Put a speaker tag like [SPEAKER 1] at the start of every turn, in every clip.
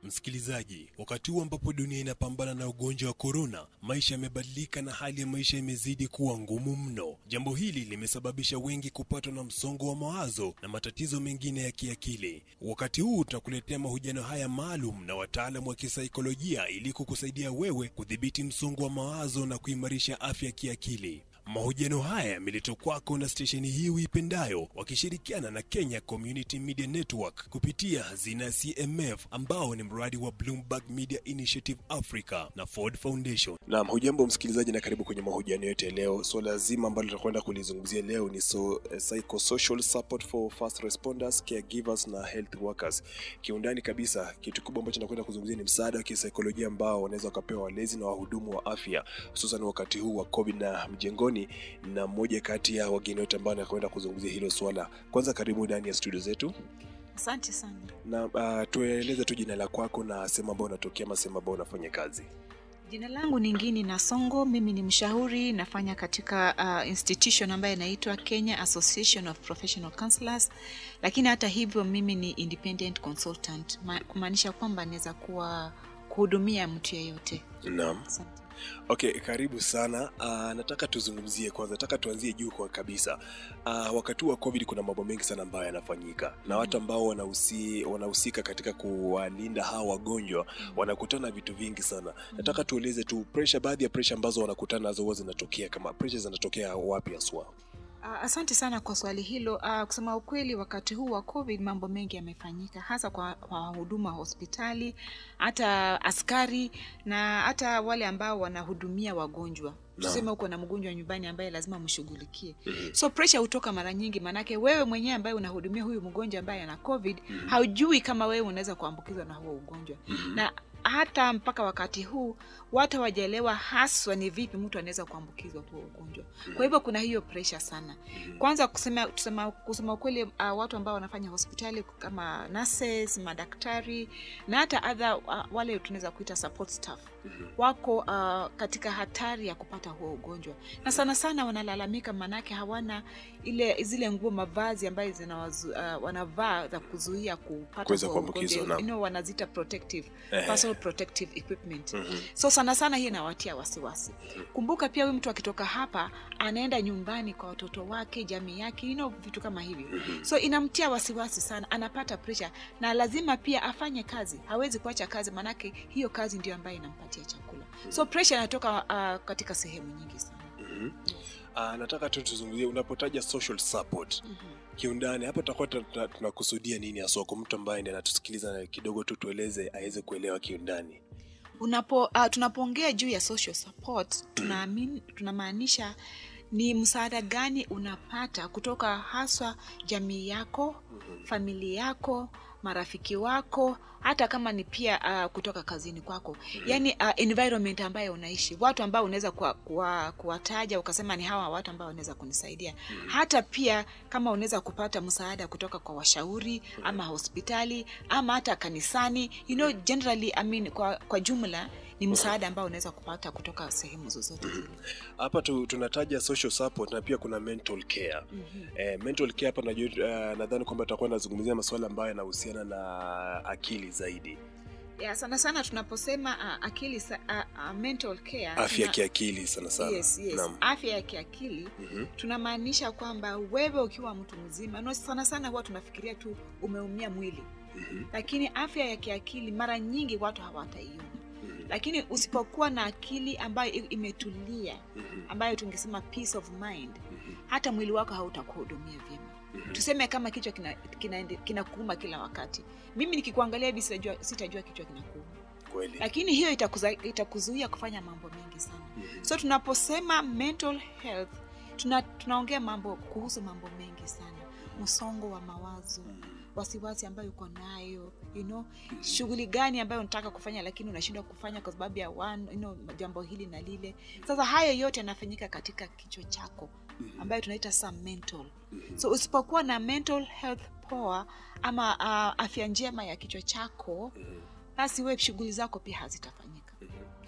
[SPEAKER 1] Msikilizaji, wakati huu ambapo dunia inapambana na ugonjwa wa korona, maisha yamebadilika na hali ya maisha imezidi kuwa ngumu mno. Jambo hili limesababisha wengi kupatwa na msongo wa mawazo na matatizo mengine ya kiakili. Wakati huu tutakuletea mahojiano haya maalum na wataalamu wa kisaikolojia ili kukusaidia wewe kudhibiti msongo wa mawazo na kuimarisha afya ya kiakili. Mahojiano haya yameletwa kwako na stesheni hii uipendayo wakishirikiana na Kenya Community Media Network kupitia hazina ya CMF ambao ni mradi wa Bloomberg Media Initiative Africa na Ford Foundation. Naam, hujambo msikilizaji na karibu kwenye mahojiano yetu ya leo. Swala zima ambalo tutakwenda kulizungumzia leo ni so, eh, psychosocial support for first responders, caregivers na health workers. Kiundani kabisa, kitu kubwa ambacho nakwenda kuzungumzia ni msaada wa kisaikolojia ambao wanaweza wakapewa walezi na wahudumu wa afya hususan wakati huu wa COVID na mjengoni, na mmoja kati ya wageni wote ambao anakwenda kuzungumzia hilo swala. Kwanza karibu ndani ya studio zetu
[SPEAKER 2] Asante sana.
[SPEAKER 1] na uh, tueleze tu jina la kwako na sehemu ambayo unatokea ama sehemu ambayo unafanya kazi.
[SPEAKER 2] Jina langu ni Ngini Nasongo, mimi ni mshauri, nafanya katika uh, institution ambayo inaitwa Kenya Association of Professional Counselors, lakini hata hivyo mimi ni independent consultant, ma- kumaanisha kwamba naweza kuwa kuhudumia mtu yeyote.
[SPEAKER 1] Naam.
[SPEAKER 2] Asante.
[SPEAKER 1] Okay, karibu sana. Uh, nataka tuzungumzie kwanza, nataka tuanzie juu kwa kabisa. Uh, wakati huu wa COVID kuna mambo mengi sana ambayo yanafanyika na watu ambao wanahusi, wanahusika katika kuwalinda hawa wagonjwa wanakutana na vitu vingi sana. Nataka tueleze tu pressure, baadhi ya pressure ambazo wanakutana nazo huwa zinatokea kama pressure zinatokea wapi haswa?
[SPEAKER 2] Uh, asante sana kwa swali hilo. Uh, kusema ukweli, wakati huu wa COVID mambo mengi yamefanyika, hasa kwa kwa wahudumu wa hospitali, hata askari na hata wale ambao wanahudumia wagonjwa. Tuseme uko na mgonjwa nyumbani ambaye lazima mshughulikie. So pressure hutoka mara nyingi, maanake wewe mwenyewe ambaye unahudumia huyu mgonjwa ambaye ana COVID haujui kama wewe unaweza kuambukizwa na huo ugonjwa na hata mpaka wakati huu watu hawajaelewa haswa ni vipi mtu anaweza kuambukizwa huo ugonjwa. Kwa hivyo kuna hiyo pressure sana. Kwanza kusema, kusema, kusema ukweli uh, watu ambao wanafanya hospitali kama nurses, madaktari na hata other uh, wale tunaweza kuita support staff wako uh, katika hatari ya kupata huo ugonjwa, na sana sana wanalalamika, manake hawana ile zile nguo mavazi ambayo zinawazu, uh, wanavaa za kuzuia kupata
[SPEAKER 1] Kuweza
[SPEAKER 2] huo
[SPEAKER 1] kuambukizwa,
[SPEAKER 2] ugonjwa.
[SPEAKER 1] naam.
[SPEAKER 2] You know, wanazita protective
[SPEAKER 1] Ehe.
[SPEAKER 2] personal protective equipment
[SPEAKER 1] Mhm.
[SPEAKER 2] so sana sana hii inawatia wasiwasi. Kumbuka pia huyu mtu akitoka hapa anaenda nyumbani kwa watoto wake, jamii yake, you know, vitu kama hivyo. So inamtia wasiwasi sana, anapata pressure na lazima pia afanye kazi, hawezi kuacha kazi, maanake hiyo kazi ndio ambayo inampatia chakula. So pressure inatoka uh, katika sehemu nyingi sana.
[SPEAKER 1] Mhm. Uh, nataka tu tuzungumzie unapotaja social support kiundani hapa tutakuwa tuna- tuna- tunakusudia nini haswa kwa mtu ambaye ndiye anatusikiliza na kidogo tu tueleze aweze kuelewa kiundani.
[SPEAKER 2] unapo uh, tunapoongea juu ya social support tunaamini tunamaanisha ni msaada gani unapata kutoka haswa jamii yako familia yako marafiki wako hata kama ni pia uh, kutoka kazini kwako yaani uh, environment ambayo unaishi watu ambao unaweza kuwa- kuwa- kuwataja ukasema ni hawa watu ambao wanaweza kunisaidia hata pia kama unaweza kupata msaada kutoka kwa washauri ama hospitali ama hata kanisani you know, generally, I mean, kwa, kwa jumla ni msaada ambao unaweza kupata kutoka sehemu zozote zile
[SPEAKER 1] Hapa tu, tunataja social support na pia kuna mental care. Eh, mental care hapa najua uh, nadhani kwamba tutakuwa nazungumzia masuala ambayo yanahusiana na akili zaidi,
[SPEAKER 2] ya, sana sana tunaposema uh, akili sa, uh, uh, mental care
[SPEAKER 1] afya ya
[SPEAKER 2] tuna-
[SPEAKER 1] kiakili sana sana.
[SPEAKER 2] yes, yes.
[SPEAKER 1] Naam.
[SPEAKER 2] afya ya kiakili
[SPEAKER 1] Mhm.
[SPEAKER 2] tunamaanisha kwamba wewe ukiwa mtu mzima no, sana sana huwa tunafikiria tu umeumia mwili
[SPEAKER 1] Mhm.
[SPEAKER 2] lakini afya ya kiakili mara nyingi watu hawataiona lakini usipokuwa na akili ambayo i- imetulia
[SPEAKER 1] Mhm.
[SPEAKER 2] ambayo tungesema peace of mind hata mwili wako hautakuhudumia vyema tuseme kama kichwa kinakuuma kina, kina kinakuuma kila wakati mimi nikikuangalia hivi sitajua, sitajua kichwa kinakuuma
[SPEAKER 1] Kweli.
[SPEAKER 2] lakini hiyo itakuza- itakuzuia kufanya mambo mengi sana
[SPEAKER 1] Mhm.
[SPEAKER 2] so tunaposema mental health tuna, tunaongea mambo kuhusu mambo mengi sana msongo wa mawazo wasiwasi ambayo uko nayo you know, shughuli gani ambayo unataka kufanya lakini unashindwa kufanya kwa sababu ya one, you know, jambo hili na lile sasa hayo yote yanafanyika katika kichwa chako ambayo tunaita sa mental so usipokuwa na mental health poa ama uh, afya njema ya kichwa chako basi we shughuli zako pia hazitafanyika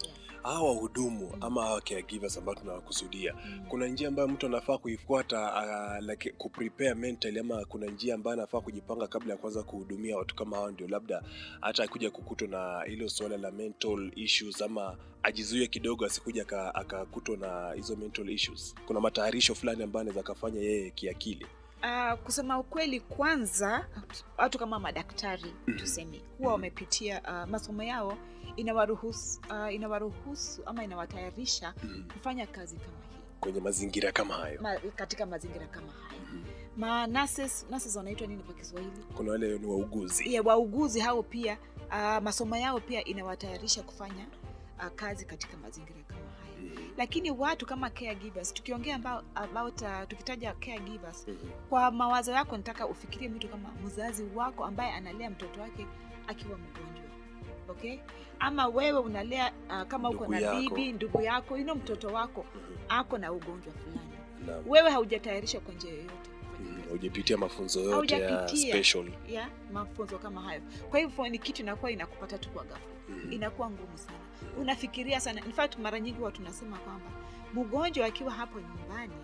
[SPEAKER 1] hawa wahudumu ama hawa caregivers ambao tunawakusudia
[SPEAKER 2] Mm.
[SPEAKER 1] kuna njia ambayo mtu anafaa kuifuata uh, like kuprepare mentally ama kuna njia ambayo anafaa kujipanga kabla ya kuanza kuhudumia watu kama hao ndio labda hata akuja kukutwa na hilo suala la mental issues ama ajizuie kidogo asikuja aka- akakutwa na hizo mental issues kuna matayarisho fulani ambayo anaweza akafanya yeye kiakili
[SPEAKER 2] Uh, kusema ukweli kwanza watu kama madaktari
[SPEAKER 1] Mhm.
[SPEAKER 2] tuseme huwa wamepitia uh, masomo yao inawaruhusu uh, inawaruhusu ama inawatayarisha
[SPEAKER 1] mm.
[SPEAKER 2] kufanya kazi kama hii
[SPEAKER 1] kwenye mazingira kama hayo
[SPEAKER 2] ma, katika mazingira kama haya
[SPEAKER 1] Mhm.
[SPEAKER 2] ma nurses, nurses wanaitwa nini kwa kiswahili
[SPEAKER 1] kuna wale ni wauguzi
[SPEAKER 2] ya wauguzi hao pia uh, masomo yao pia inawatayarisha kufanya uh, kazi katika mazingira kama haya
[SPEAKER 1] Mhm.
[SPEAKER 2] lakini watu kama caregivers tukiongea about, about uh, tukitaja caregivers
[SPEAKER 1] Mhm.
[SPEAKER 2] kwa mawazo yako nataka ufikirie mtu kama mzazi wako ambaye analea mtoto wake akiwa mgonjwa okay ama wewe unalea uh, kama uko
[SPEAKER 1] Ndugu
[SPEAKER 2] na
[SPEAKER 1] yako.
[SPEAKER 2] bibi ndugu yako ino mtoto wako
[SPEAKER 1] Mhm.
[SPEAKER 2] ako na ugonjwa fulani
[SPEAKER 1] Naam.
[SPEAKER 2] wewe haujatayarishwa kwa njia yoyote kufanya
[SPEAKER 1] Mhm.
[SPEAKER 2] kazi
[SPEAKER 1] hujapitia mafunzo yote ya
[SPEAKER 2] Haujapitia.
[SPEAKER 1] special
[SPEAKER 2] ya mafunzo kama hayo kwa hivyo ni kitu inakuwa inakupata tu kwa ghafla
[SPEAKER 1] Mhm.
[SPEAKER 2] inakuwa ngumu sana unafikiria sana in fact mara nyingi huwa tunasema kwamba mgonjwa akiwa hapo nyumbani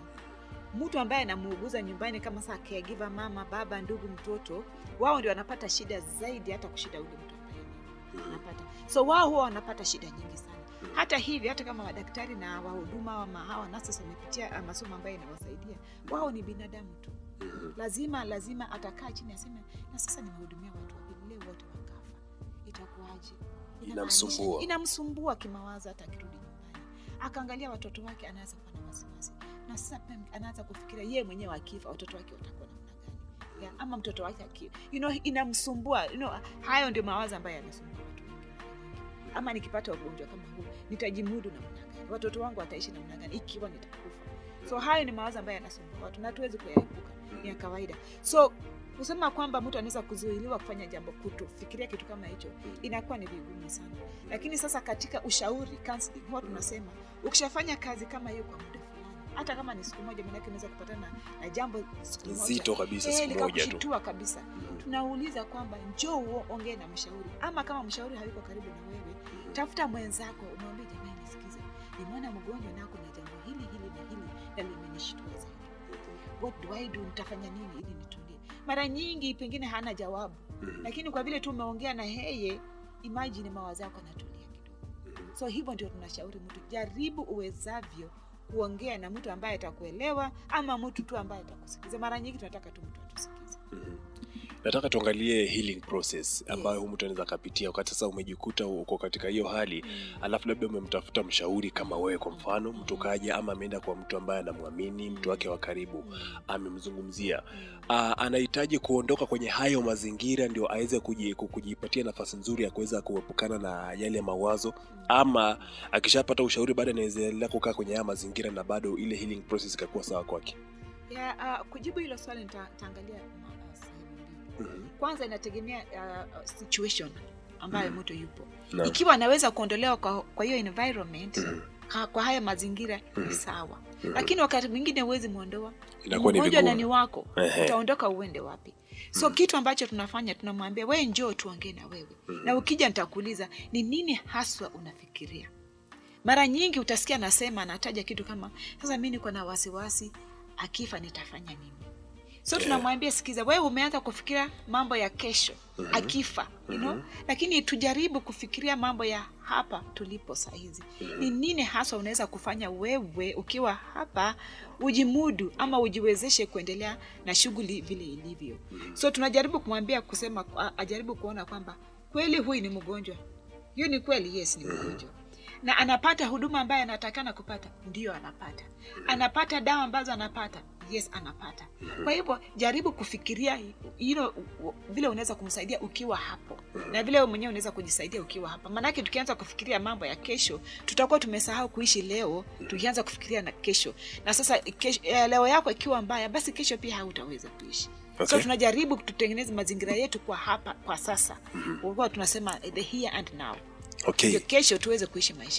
[SPEAKER 2] mtu ambaye anamuuguza nyumbani kama saa caregiver mama baba ndugu mtoto wao ndio wanapata shida zaidi hata kushida ule mtu ambaye ni-
[SPEAKER 1] Mhm.
[SPEAKER 2] anapata so wao huwa wanapata shida nyingi sana hata hivi hata kama madaktari na wahuduma ama hawa nurses wamepitia ah, masomo ambayo inawasaidia wao ni binadamu tu
[SPEAKER 1] Mhm.
[SPEAKER 2] lazima lazima atakaa chini aseme na sasa nimehudumia watu wawili leo wote wakafa itakuwaje
[SPEAKER 1] Inamsumbua.
[SPEAKER 2] Inamaanisha- inamsumbua kimawazo hata akirudi nyumbani akaangalia watoto wake anaweza kuwa na wasiwasi na sasa pia anaanza kufikiria yeye mwenyewe akifa watoto wake watakuwa namna gani ya, ama mtoto wake aki you know, inamsumbua you know, hayo ndio mawazo ambayo yanasumbua watu wengi mara nyingi. ama nikipata ugonjwa kama huu nitajimudu namna gani watoto wangu wataishi namna gani ikiwa nitakufa so hayo ni mawazo ambayo yanasumbua watu na hatuwezi kuyaepuka ni ya kawaida so kusema kwamba mtu anaweza kuzuiliwa kufanya jambo kutofikiria kitu kama hicho inakuwa ni vigumu sana lakini sasa katika ushauri counseling huwa tunasema ukishafanya kazi kama hiyo kwa muda fulani hata kama ni siku moja manake unaweza kupatana na, na jambo siku moja
[SPEAKER 1] nzito kabisa
[SPEAKER 2] eh,
[SPEAKER 1] siku moja tu
[SPEAKER 2] likakushitua kabisa
[SPEAKER 1] Mhm.
[SPEAKER 2] tunauliza kwamba njoo uo- ongee na mshauri ama kama mshauri hayuko karibu na wewe tafuta mwenzako umwambie jamani nisikize nimeona mgonjwa nako na jambo hili hili na hili na limenishtua zaidi what do I do nitafanya nini ili nitulie mara nyingi pengine hana jawabu
[SPEAKER 1] Mhm.
[SPEAKER 2] lakini kwa vile tu umeongea na yeye imagine mawazo yako anatulia kidogo
[SPEAKER 1] Mhm.
[SPEAKER 2] so hivyo ndio tunashauri mtu jaribu uwezavyo kuongea na mtu ambaye atakuelewa ama mtu tu ambaye atakusikiza mara nyingi tunataka tu mtu atusikize
[SPEAKER 1] Mhm. nataka tuangalie healing process ambayo
[SPEAKER 2] Yes.
[SPEAKER 1] mtu anaweza akapitia wakati sasa umejikuta uko katika hiyo hali alafu labda umemtafuta mshauri kama wewe kwa mfano mtu kaja ama ameenda kwa mtu ambaye anamwamini mtu wake wa karibu amemzungumzia Ah, anahitaji kuondoka kwenye hayo mazingira ndio aweze kuji- ku- kujipatia nafasi nzuri ya kuweza kuepukana na yale mawazo ama akishapata ushauri baada anaweza endelea kukaa kwenye haya mazingira na bado ile healing process ikakuwa sawa kwake
[SPEAKER 2] ya uh, kujibu hilo swali nita- nitaangalia ma- uh, sehemu mbili
[SPEAKER 1] Mhm.
[SPEAKER 2] kwanza inategemea uh, situation ambayo
[SPEAKER 1] Mhm.
[SPEAKER 2] mtu yupo
[SPEAKER 1] Naam.
[SPEAKER 2] ikiwa anaweza kuondolewa kwa, kwa hiyo environment
[SPEAKER 1] Mhm.
[SPEAKER 2] ha, kwa haya mazingira
[SPEAKER 1] Mhm.
[SPEAKER 2] ni sawa
[SPEAKER 1] Mhm.
[SPEAKER 2] lakini wakati mwingine huwezi mwondoa
[SPEAKER 1] inakuwa ni
[SPEAKER 2] mgonjwa na ni
[SPEAKER 1] vigumu
[SPEAKER 2] wako
[SPEAKER 1] Ehe.
[SPEAKER 2] utaondoka uende wapi so
[SPEAKER 1] Mhm.
[SPEAKER 2] kitu ambacho tunafanya tunamwambia we njoo tuongee na wewe
[SPEAKER 1] Mhm.
[SPEAKER 2] na ukija nitakuuliza ni nini haswa unafikiria mara nyingi utasikia anasema anataja kitu kama sasa mi niko na wasiwasi akifa nitafanya nini so
[SPEAKER 1] Yeah.
[SPEAKER 2] tunamwambia sikiza wewe umeanza kufikiria mambo ya kesho
[SPEAKER 1] Mhm.
[SPEAKER 2] akifa you know?
[SPEAKER 1] Mhm.
[SPEAKER 2] lakini tujaribu kufikiria mambo ya hapa tulipo sahizi
[SPEAKER 1] Mhm.
[SPEAKER 2] ni nini haswa unaweza kufanya wewe ukiwa hapa ujimudu ama ujiwezeshe kuendelea na shughuli vile ilivyo
[SPEAKER 1] Mhm.
[SPEAKER 2] so tunajaribu kumwambia kusema a- ajaribu kuona kwamba kweli huyu ni mgonjwa hiyo ni kweli yes ni mgonjwa na anapata huduma ambayo anatakana kupata ndiyo anapata anapata dawa ambazo anapata yes anapata kwa hivyo jaribu kufikiria hilo vile unaweza kumsaidia ukiwa hapo na vile wewe mwenyewe unaweza kujisaidia ukiwa hapa maanake tukianza kufikiria mambo ya kesho tutakuwa tumesahau kuishi leo tukianza kufikiria na kesho na sasa kesho, eh, leo yako ikiwa mbaya basi kesho pia hautaweza kuishi
[SPEAKER 1] Okay.
[SPEAKER 2] so tunajaribu tutengeneze mazingira yetu kwa hapa kwa sasa mm tunasema eh, the here and now
[SPEAKER 1] okay
[SPEAKER 2] ndio kesho tuweze kuishi maisha poa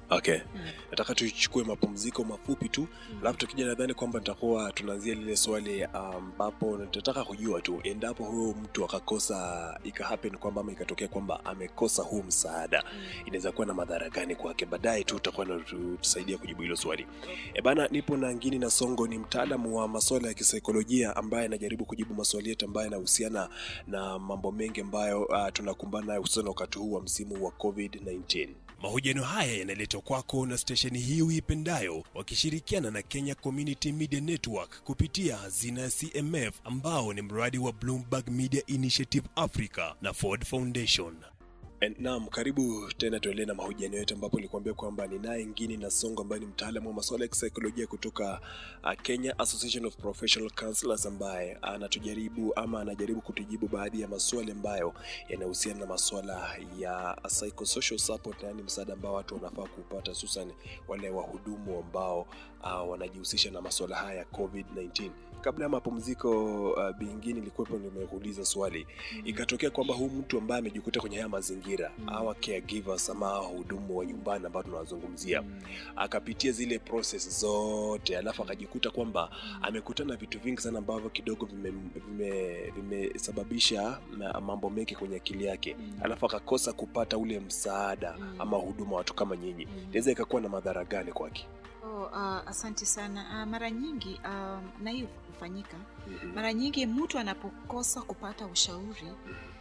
[SPEAKER 1] okay nataka tuchukue mapumziko mafupi tu alafu tukija nadhani kwamba nitakuwa tunaanzia lile swali ambapo nitataka kujua tu endapo huyo mtu akakosa ikahappen kwamba ama ikatokea kwamba amekosa huu msaada inaweza kuwa na madhara gani kwake baadaye tu utakuwa natusaidia kujibu hilo swali e bana nipo na ngini na songo ni mtaalamu wa masuala ya kisaikolojia ambaye anajaribu kujibu maswali yetu ambayo yanahusiana na mambo mengi ambayo uh, tunakumbana nayo hususan wakati huu wa msimu wa covid-19 mahojiano haya yanaletwa kwako na stesheni hii uipendayo wakishirikiana na kenya community media network kupitia hazina ya cmf ambao ni mradi wa bloomberg media initiative africa na ford foundation And, naam karibu tena tuendelee na mahojiano yetu ambapo nilikuambia kwamba ninaye ngini na songo ambaye ni mtaalamu wa masuala ya kisaikolojia kutoka uh, kenya association of professional counselors ambaye anatujaribu ama anajaribu kutujibu baadhi ya maswali ambayo yanahusiana na maswala ya psychosocial support yaani msaada ambao watu wanafaa kupata hususan wale wahudumu ambao uh, wanajihusisha na maswala haya ya covid-19 kabla ya mapumziko uh, bingine ilikuwepo nimekuuliza swali ikatokea kwamba huu mtu ambaye amejikuta kwenye haya mazingira
[SPEAKER 2] Mm.
[SPEAKER 1] awa caregivers ama hawa wahudumu wa nyumbani ambao tunawazungumzia akapitia zile process zote alafu akajikuta kwamba amekutana na vitu vingi sana ambavyo kidogo vimesababisha vime, vimesababisha ma- mambo mengi kwenye akili yake alafu akakosa kupata ule msaada
[SPEAKER 2] Mm.
[SPEAKER 1] ama huduma watu kama nyinyi inaweza ikakuwa na madhara gani kwake
[SPEAKER 2] Oh, uh, asante sana uh, mara nyingi um, na hii hufanyika mara nyingi mtu anapokosa kupata ushauri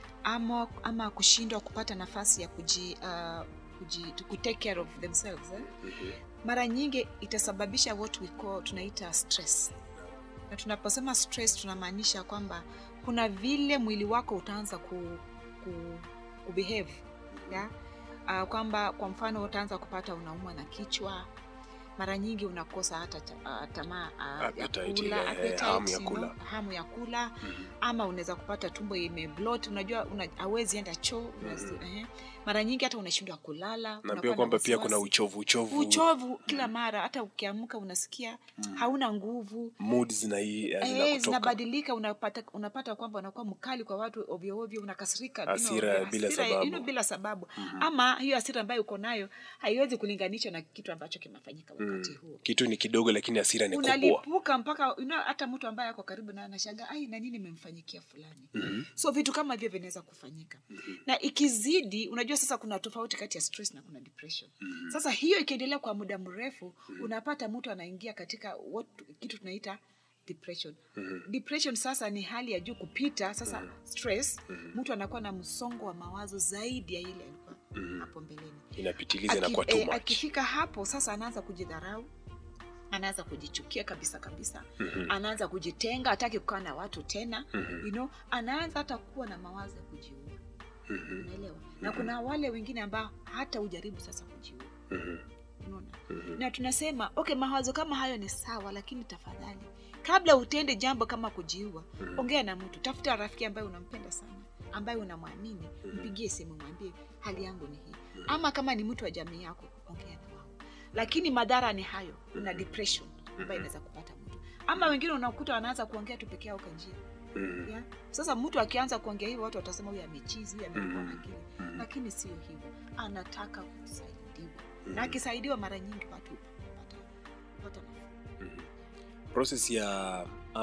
[SPEAKER 2] ama, ama kushindwa kupata nafasi ya kuji, uh, kuji, to ku take care of themselves eh? mara nyingi itasababisha what we call tunaita stress na tunaposema stress tunamaanisha kwamba kuna vile mwili wako utaanza ku, ku, kubehave ya? Uh, kwamba kwa mfano utaanza kupata unaumwa na kichwa mara nyingi unakosa hata ta- uh, tamaa uh, ya
[SPEAKER 1] Appetite
[SPEAKER 2] kula,
[SPEAKER 1] ile, eh,
[SPEAKER 2] appetite,
[SPEAKER 1] hamu ya
[SPEAKER 2] you know,
[SPEAKER 1] kula.
[SPEAKER 2] hamu ya kula ama unaweza kupata tumbo imeblot unajua una, hawezi enda choo unasi-
[SPEAKER 1] Mhm.
[SPEAKER 2] ehe. mara nyingi hata unashindwa kulala
[SPEAKER 1] naambia
[SPEAKER 2] unakuwa na
[SPEAKER 1] kwamba pia kuna
[SPEAKER 2] wasiwasi.
[SPEAKER 1] uchovu uchovu
[SPEAKER 2] uchovu kila mara hata ukiamka unasikia hauna nguvu
[SPEAKER 1] mood zina
[SPEAKER 2] Eh,
[SPEAKER 1] zinakutoka
[SPEAKER 2] zinabadilika unapata unapata kwamba unakuwa mkali kwa watu ovyo ovyo unakasirika you know,
[SPEAKER 1] Hasira bila
[SPEAKER 2] hasira,
[SPEAKER 1] sababu.
[SPEAKER 2] you know, bila sababu
[SPEAKER 1] Mhm.
[SPEAKER 2] ama hiyo hasira ambayo uko nayo haiwezi kulinganishwa na kitu ambacho kimefanyika wakati
[SPEAKER 1] Mm.
[SPEAKER 2] huo
[SPEAKER 1] kitu ni kidogo lakini hasira ni kubwa
[SPEAKER 2] unalipuka mpaka you know, hata mtu ambaye ako karibu na anashaga ai na nini imemfanyikia fulani
[SPEAKER 1] Mhm.
[SPEAKER 2] so vitu kama hivyo vinaweza kufanyika na ikizidi unajua sasa kuna tofauti kati ya stress na kuna depression
[SPEAKER 1] Mhm.
[SPEAKER 2] sasa hiyo ikiendelea kwa muda mrefu unapata mtu anaingia katika what, kitu tunaita depression
[SPEAKER 1] Mhm.
[SPEAKER 2] depression sasa ni hali ya juu kupita sasa
[SPEAKER 1] Mhm.
[SPEAKER 2] stress
[SPEAKER 1] Mhm.
[SPEAKER 2] mtu anakuwa na msongo wa mawazo zaidi ya ile alikuwa
[SPEAKER 1] Mhm.
[SPEAKER 2] hapo mbeleni
[SPEAKER 1] inapitiliza
[SPEAKER 2] Aki-
[SPEAKER 1] inakuwa too
[SPEAKER 2] eh,
[SPEAKER 1] much
[SPEAKER 2] akifika hapo sasa anaanza kujidharau anaanza kujichukia kabisa kabisa
[SPEAKER 1] Mhm.
[SPEAKER 2] anaanza kujitenga hataki kukaa na watu tena
[SPEAKER 1] Mhm.
[SPEAKER 2] you know, anaanza hata kuwa na mawazo ya kujiua
[SPEAKER 1] Mhm.
[SPEAKER 2] unaelewa na
[SPEAKER 1] Mhm.
[SPEAKER 2] kuna wale wengine ambao hata ujaribu sasa kujiua
[SPEAKER 1] Mhm.
[SPEAKER 2] unaona
[SPEAKER 1] Mhm.
[SPEAKER 2] na tunasema okay mawazo kama hayo ni sawa lakini tafadhali kabla utende jambo kama kujiua
[SPEAKER 1] Mhm.
[SPEAKER 2] ongea na mtu tafuta rafiki ambaye unampenda sana ambaye unamwamini
[SPEAKER 1] Mhm.
[SPEAKER 2] mpigie simu mwambie hali yangu ni hii ama kama ni mtu wa jamii yako ongea na wao lakini madhara ni hayo una
[SPEAKER 1] Mhm.
[SPEAKER 2] depression ambayo
[SPEAKER 1] Mhm.
[SPEAKER 2] inaweza kupata mtu ama wengine unakuta wanaanza kuongea tu peke yao kwa njia
[SPEAKER 1] Mhm.
[SPEAKER 2] yeah? sasa mtu akianza kuongea hivyo watu watasema huyu amechizi huyu amekuwa na
[SPEAKER 1] Mhm.
[SPEAKER 2] akili
[SPEAKER 1] Mhm.
[SPEAKER 2] lakini sio hivyo anataka kusaidiwa
[SPEAKER 1] Mhm.
[SPEAKER 2] na akisaidiwa mara nyingi watu hupata hupata nafuu.
[SPEAKER 1] Mhm. process ya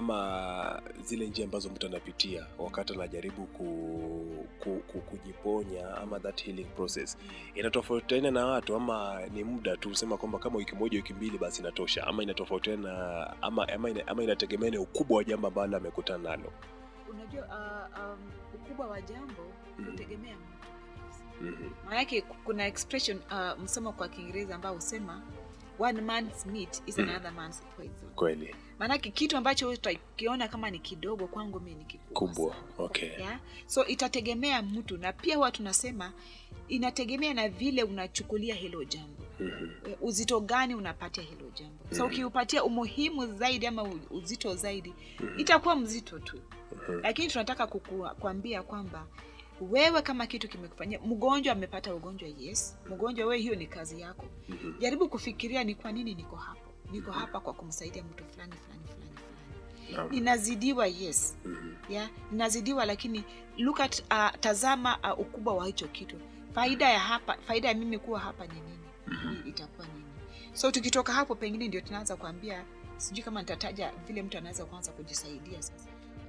[SPEAKER 1] ama zile njia ambazo mtu anapitia wakati anajaribu ku, ku, ku, kujiponya ama that healing process inatofautiana na watu ama ni muda tu sema kwamba kama wiki moja wiki mbili basi inatosha ama inatofautiana ama, ama, ina, ama inategemea na ukubwa wa jambo ambalo amekutana nalo
[SPEAKER 2] unajua uh, um, ukubwa wa jambo
[SPEAKER 1] Mhm.
[SPEAKER 2] hutegemea mtu binafsi.
[SPEAKER 1] Mhm.
[SPEAKER 2] maanake kuna expression uh, msomo kwa kiingereza ambao husema one man's meat is
[SPEAKER 1] Mhm.
[SPEAKER 2] another man's poison
[SPEAKER 1] kweli
[SPEAKER 2] maanake kitu ambacho wewe utakiona kama ni kidogo kwangu mi ni kikubwa
[SPEAKER 1] kubwa
[SPEAKER 2] sana.
[SPEAKER 1] okay
[SPEAKER 2] yeah? so itategemea mtu na pia huwa tunasema inategemea na vile unachukulia hilo jambo
[SPEAKER 1] Mhm.
[SPEAKER 2] Eh, uzito gani unapatia hilo jambo so
[SPEAKER 1] Mhm.
[SPEAKER 2] ukiupatia umuhimu zaidi ama u- uzito zaidi
[SPEAKER 1] Mhm.
[SPEAKER 2] itakuwa mzito tu
[SPEAKER 1] Mhm.
[SPEAKER 2] lakini tunataka kuku- kuambia kwamba wewe kama kitu kimekufanyia mgonjwa amepata ugonjwa yes mgonjwa wewe hiyo ni kazi yako
[SPEAKER 1] Mhm.
[SPEAKER 2] jaribu kufikiria ni kwa nini niko hapo niko hapa kwa kumsaidia mtu fulani fulani fulani fulani
[SPEAKER 1] Naam.
[SPEAKER 2] ninazidiwa yes
[SPEAKER 1] Mhm.
[SPEAKER 2] yeah, ninazidiwa lakini look at uh, tazama uh, ukubwa wa hicho kitu faida ya hapa faida ya mimi kuwa hapa ni nini i- itakuwa nini so tukitoka hapo pengine ndio tunaanza kuambia sijui kama nitataja vile mtu anaweza kuanza kujisaidia sasa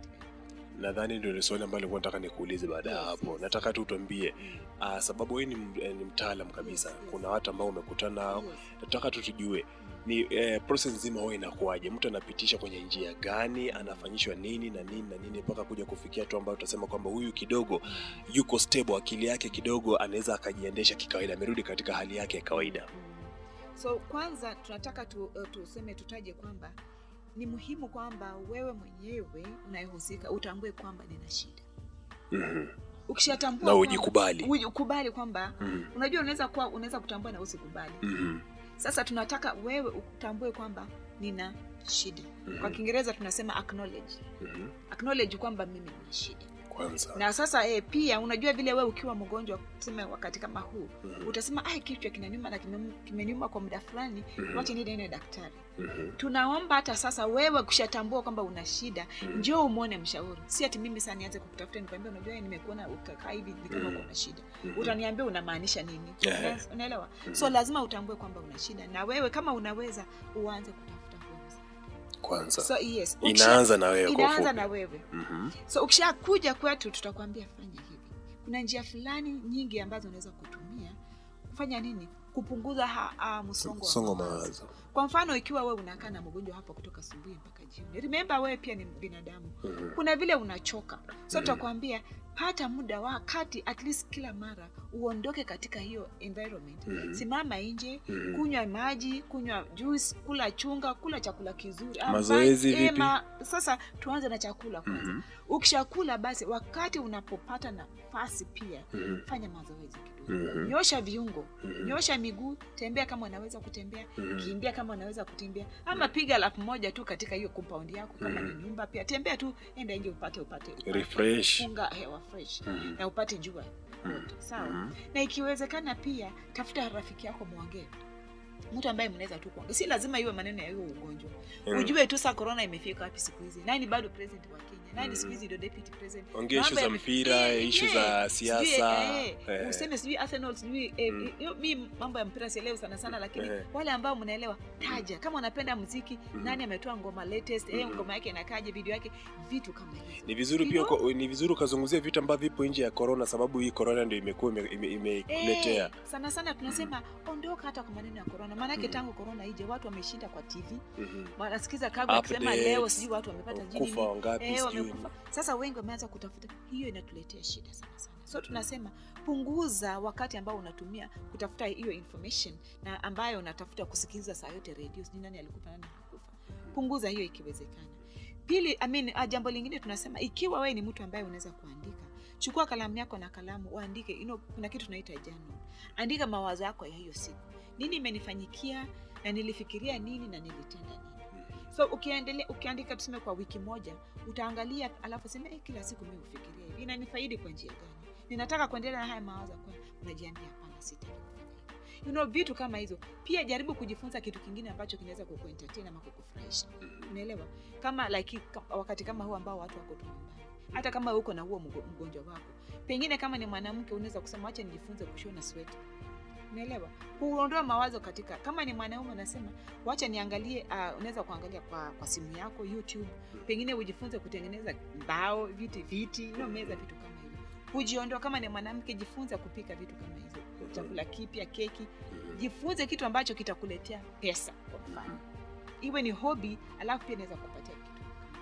[SPEAKER 1] nadhani ndio ni swali ambalo nilikuwa nataka nikuulize baada ya
[SPEAKER 2] Yes,
[SPEAKER 1] hapo
[SPEAKER 2] yes.
[SPEAKER 1] nataka tu tuambie uh, sababu wewe ni, m- eh, ni mtaalam kabisa
[SPEAKER 2] Yes, yes.
[SPEAKER 1] kuna watu ambao umekutana nao
[SPEAKER 2] Yes.
[SPEAKER 1] nataka tu tujue ni eh, process nzima huwa inakuwaje mtu anapitisha kwenye njia gani anafanyishwa nini na nini na nini mpaka kuja kufikia tu ambayo tutasema kwamba huyu kidogo yuko stable akili yake kidogo anaweza akajiendesha kikawaida amerudi katika hali yake ya kawaida
[SPEAKER 2] Mm. so kwanza tunataka tu, uh, tuseme tutaje kwamba ni muhimu kwamba wewe mwenyewe unayehusika utambue kwamba nina shida
[SPEAKER 1] mm-hmm.
[SPEAKER 2] ukishatambua
[SPEAKER 1] na
[SPEAKER 2] kwamba-
[SPEAKER 1] ujikubali
[SPEAKER 2] uji- ukubali kwamba
[SPEAKER 1] mm-hmm.
[SPEAKER 2] unajua unaweza kuwa unaweza kutambua na usikubali
[SPEAKER 1] Mm-hmm.
[SPEAKER 2] sasa tunataka wewe utambue kwamba nina shida
[SPEAKER 1] Mhm.
[SPEAKER 2] kwa kiingereza tunasema acknowledge
[SPEAKER 1] Mm-hmm.
[SPEAKER 2] acknowledge kwamba mimi nina shida
[SPEAKER 1] kwanza
[SPEAKER 2] na sasa eh, pia unajua vile wewe ukiwa mgonjwa tuseme wakati kama huu
[SPEAKER 1] Mhm.
[SPEAKER 2] utasema ai kichwa kinaniuma na kimem- kimeniuma kwa muda fulani
[SPEAKER 1] Mhm.
[SPEAKER 2] wacha niende nione daktari
[SPEAKER 1] Mhm.
[SPEAKER 2] tunaomba hata sasa wewe kushatambua kwamba una shida
[SPEAKER 1] Mhm.
[SPEAKER 2] njoo umwone mshauri si ati mimi saa nianze kukutafuta nikwambia unajua eh, nimekuona ukakaa hivi ni kama
[SPEAKER 1] Mhm.
[SPEAKER 2] uko na shida
[SPEAKER 1] Mhm.
[SPEAKER 2] utaniambia unamaanisha nini
[SPEAKER 1] Ehe.
[SPEAKER 2] Una- unaelewa
[SPEAKER 1] Mhm.
[SPEAKER 2] so lazima utambue kwamba una shida na wewe kama unaweza uanze kutafuta huo msaada.
[SPEAKER 1] kwanza
[SPEAKER 2] so yes ukisha-
[SPEAKER 1] inaanza na wewe kwa
[SPEAKER 2] inaanza
[SPEAKER 1] ufupi
[SPEAKER 2] na wewe
[SPEAKER 1] Mhm.
[SPEAKER 2] so ukishakuja kwetu tutakwambia fanya hivi kuna njia fulani nyingi ambazo unaweza kutumia kufanya nini kupunguza ha, ha, msongo wa
[SPEAKER 1] msongo wa
[SPEAKER 2] mawazo.
[SPEAKER 1] mawazo
[SPEAKER 2] kwa mfano ikiwa wewe unakaa na mgonjwa hapa kutoka asubuhi mpaka jioni remember wewe pia ni binadamu
[SPEAKER 1] Mhm.
[SPEAKER 2] kuna vile unachoka so
[SPEAKER 1] Mhm.
[SPEAKER 2] tutakwambia pata muda wakati at least kila mara uondoke katika hiyo environment
[SPEAKER 1] Mhm.
[SPEAKER 2] simama nje
[SPEAKER 1] Mhm.
[SPEAKER 2] kunywa maji kunywa juice kula chunga kula chakula kizuri Ah,
[SPEAKER 1] Mazoezi
[SPEAKER 2] ba- eh,
[SPEAKER 1] vipi?
[SPEAKER 2] ma- sasa tuanze na chakula kwanza
[SPEAKER 1] Mhm.
[SPEAKER 2] ukishakula basi wakati unapopata nafasi pia
[SPEAKER 1] Mhm.
[SPEAKER 2] fanya mazoezi kidogo
[SPEAKER 1] Mhm.
[SPEAKER 2] nyosha viungo
[SPEAKER 1] Mhm.
[SPEAKER 2] nyosha miguu tembea kama unaweza kutembea
[SPEAKER 1] Mhm.
[SPEAKER 2] kimbia kama unaweza kutembea ama piga lap moja tu katika hiyo compound yako kama
[SPEAKER 1] Mhm.
[SPEAKER 2] ni nyumba pia tembea tu enda nje upate upate, upate
[SPEAKER 1] Refresh.
[SPEAKER 2] funga hewa fresh
[SPEAKER 1] Mhm.
[SPEAKER 2] na upate jua
[SPEAKER 1] Mhm.
[SPEAKER 2] yote sawa
[SPEAKER 1] Mhm.
[SPEAKER 2] na ikiwezekana pia tafuta rafiki yako mwongee mtu ambaye mnaweza tu kuongea si lazima iwe maneno ya hiyo ugonjwa
[SPEAKER 1] Mhm.
[SPEAKER 2] ujue tu saa corona imefika wapi siku hizi nani bado president wa kenya nani
[SPEAKER 1] Mhm.
[SPEAKER 2] siku hizi ndio deputy president
[SPEAKER 1] ongea ishu
[SPEAKER 2] Mambo
[SPEAKER 1] za
[SPEAKER 2] yame-
[SPEAKER 1] mpira
[SPEAKER 2] Eh,
[SPEAKER 1] ishu
[SPEAKER 2] eh,
[SPEAKER 1] za
[SPEAKER 2] sijui,
[SPEAKER 1] siasa
[SPEAKER 2] eh,
[SPEAKER 1] eh.
[SPEAKER 2] useme sijui Arsenal sijui eh,
[SPEAKER 1] Mm.
[SPEAKER 2] hiyo mi mambo ya mpira sielewi sana sana lakini
[SPEAKER 1] Eh.
[SPEAKER 2] wale ambao mnaelewa taja kama unapenda muziki
[SPEAKER 1] Mhm.
[SPEAKER 2] nani ametoa ngoma latest eh,
[SPEAKER 1] Mhm.
[SPEAKER 2] ngoma yake inakaje video yake vitu kama hizo
[SPEAKER 1] ni vizuri
[SPEAKER 2] You
[SPEAKER 1] pia
[SPEAKER 2] know?
[SPEAKER 1] uko- ni vizuri ukazungumzia vitu ambavyo vipo nje ya corona sababu hii corona ndio imekuwa ime- ime- imekuletea
[SPEAKER 2] Eh, sana sana tunasema ondoka hata kwa maneno ya corona maanake
[SPEAKER 1] Mhm.
[SPEAKER 2] tangu corona ije watu wameshinda kwa tv
[SPEAKER 1] Mhm.
[SPEAKER 2] wanasikiza kagwe akisema
[SPEAKER 1] Updates,
[SPEAKER 2] leo sijui watu wamepata jini
[SPEAKER 1] kufa wangapi
[SPEAKER 2] Eh,
[SPEAKER 1] sijui
[SPEAKER 2] wamekufa. Sasa wengi wameanza kutafuta, hiyo inatuletea shida sana sana. So tunasema punguza wakati ambao unatumia kutafuta hiyo information na ambayo unatafuta kusikiliza saa yote radio, sijui nani alikufa nani hakufa. Punguza hiyo ikiwezekana. Pili, I mean, ah, jambo lingine tunasema ikiwa wewe ni mtu ambaye unaweza kuandika, chukua kalamu yako na kalamu uandike. You know, kuna kitu tunaita journal. Andika mawazo yako ya hiyo siku, nini imenifanyikia na nilifikiria nini na nilitenda nini so ukiendelea ukiandika tuseme kwa wiki moja utaangalia alafu sema eh, kila siku mi hufikiria hivi inanifaidi kwa njia gani ninataka kuendelea na haya mawazo kwa unajiambia hapana sitaki kufanya hivyo you know vitu kama hizo pia jaribu kujifunza kitu kingine ambacho kinaweza kukuentertain ama kukufurahisha unaelewa kama like ka- wakati kama huu ambao watu wako tu nyumbani hata kama uko na huo mgo- mgonjwa wako pengine kama ni mwanamke unaweza kusema wacha nijifunze kushona sweta unaelewa huondoa mawazo katika kama ni mwanaume unasema wacha niangalie uh, unaweza kuangalia kwa, kwa simu yako youtube pengine ujifunze kutengeneza mbao viti viti no meza vitu kama hivyo hujiondoa kama ni mwanamke jifunze kupika vitu kama hizo chakula kipya keki
[SPEAKER 1] Mhm.
[SPEAKER 2] jifunze kitu ambacho kitakuletea pesa kwa mfano iwe ni hobi alafu pia inaweza kupatia kitu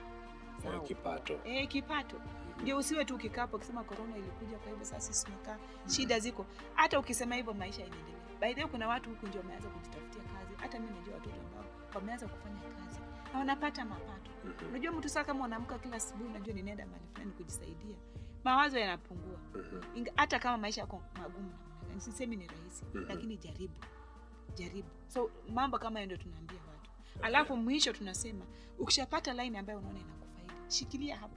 [SPEAKER 1] Eh,
[SPEAKER 2] Sawa.
[SPEAKER 1] kipato
[SPEAKER 2] eh, kipato ndio usiwe tu ukikaa hapo ukisema korona ilikuja kwa hivyo sasa sisi tumekaa shida ziko hata ukisema hivyo maisha inaendelea by the way kuna watu huku ndio wameanza kujitafutia kazi hata mi najua watoto ambao wameanza kufanya kazi na wanapata mapato
[SPEAKER 1] Mhm.
[SPEAKER 2] unajua mtu saa kama unaamka kila asubuhi unajua ninaenda mahali fulani kujisaidia mawazo yanapungua
[SPEAKER 1] Mhm.
[SPEAKER 2] Inga- hata kama maisha yako magumu namna gani sisemi ni rahisi
[SPEAKER 1] Mhm.
[SPEAKER 2] lakini jaribu jaribu so mambo kama hayo ndio tunaambia watu alafu mwisho tunasema ukishapata line ambayo unaona inakufaidi shikilia hapo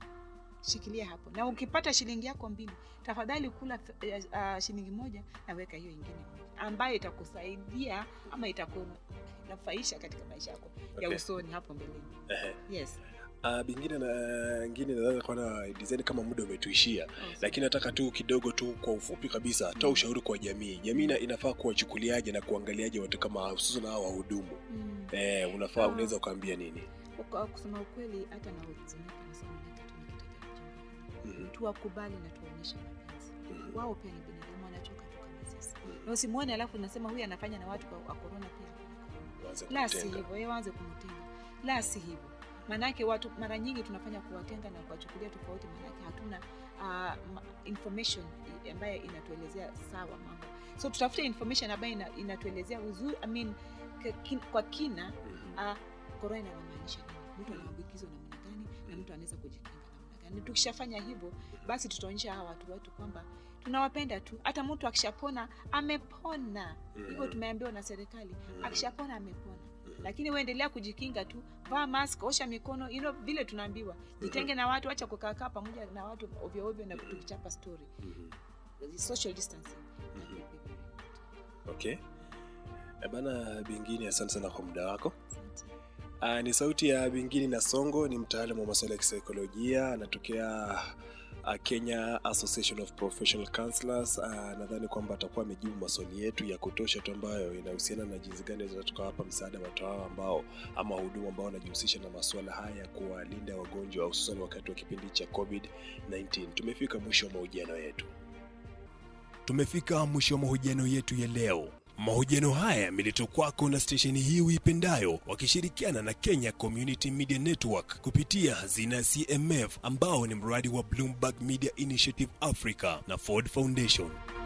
[SPEAKER 2] shikilia hapo na ukipata shilingi yako mbili tafadhali kula uh, uh, shilingi moja na weka hiyo ingine moja ambayo itakusaidia ama itakunufaisha katika maisha yako ya
[SPEAKER 1] Okay.
[SPEAKER 2] usoni hapo mbeleni
[SPEAKER 1] Ehe.
[SPEAKER 2] yes
[SPEAKER 1] Uh, bingine na ngine nadhani kwa na design kama muda umetuishia, lakini nataka tu kidogo tu kwa ufupi kabisa, toa ushauri kwa jamii. Jamii ina- inafaa kuwachukuliaje na kuangaliaje watu kama hususan hao wahudumu
[SPEAKER 2] Mm.
[SPEAKER 1] eh, unafaa
[SPEAKER 2] Ah.
[SPEAKER 1] unaweza ukaambia nini?
[SPEAKER 2] Kwa kusema ukweli hata na huzunika nasononeka tu nikitaja jambo hili.
[SPEAKER 1] Mhm,
[SPEAKER 2] tuwakubali na tuwaonyeshe mapenzi
[SPEAKER 1] mhm,
[SPEAKER 2] wao pia ni binadamu wanachoka tu kama sisi
[SPEAKER 1] mhm.
[SPEAKER 2] na usimwone alafu unasema huyu anafanya na watu wa wa korona pia
[SPEAKER 1] Waanze
[SPEAKER 2] la si
[SPEAKER 1] kumtenga.
[SPEAKER 2] hivyo yeye waanze kumtenga la si hivyo maanake watu mara nyingi tunafanya kuwatenga na kuwachukulia tofauti maanake hatuna uh, ma- information i- ambayo inatuelezea sawa mambo so tutafute information ambayo ina, inatuelezea uzuri I mean, k- kin, kwa kina
[SPEAKER 1] Mhm,
[SPEAKER 2] uh, korona inamaanisha nini mtu anaambukizwa namna gani na mtu anaweza kujikinga namna gani tukishafanya hivyo basi tutaonyesha hawa watu wetu kwamba tunawapenda tu hata mtu akishapona amepona hivyo
[SPEAKER 1] mhm,
[SPEAKER 2] tumeambiwa na serikali
[SPEAKER 1] mhm,
[SPEAKER 2] akishapona amepona
[SPEAKER 1] mhm.
[SPEAKER 2] lakini uendelea kujikinga tu vaa mask osha mikono you know, vile tunaambiwa jitenge na watu acha kukaakaa pamoja na watu ovyo ovyo na tukichapa story
[SPEAKER 1] Mhm,
[SPEAKER 2] social distancing
[SPEAKER 1] mhm. Okay. Eh, Bana Bingini, asante sana kwa muda wako.
[SPEAKER 2] Asante.
[SPEAKER 1] Uh, ni sauti ya Bingini na Songo, ni mtaalamu wa masuala ya kisaikolojia, anatokea uh, Kenya Association of Professional Counselors. Uh, nadhani kwamba atakuwa amejibu maswali yetu ya kutosha tu ambayo inahusiana na jinsi gani tunaweza tukawapa msaada watu hao ambao ama wahudumu ambao wanajihusisha na masuala haya ya kuwalinda wagonjwa hususan wakati wa kipindi cha COVID-19. Tumefika mwisho wa mahojiano yetu. Tumefika mwisho wa mahojiano yetu ya leo. Mahojiano haya yameletwa kwako na stesheni hii uipendayo wakishirikiana na Kenya Community Media Network kupitia hazina ya CMF ambao ni mradi wa Bloomberg Media Initiative Africa na Ford Foundation.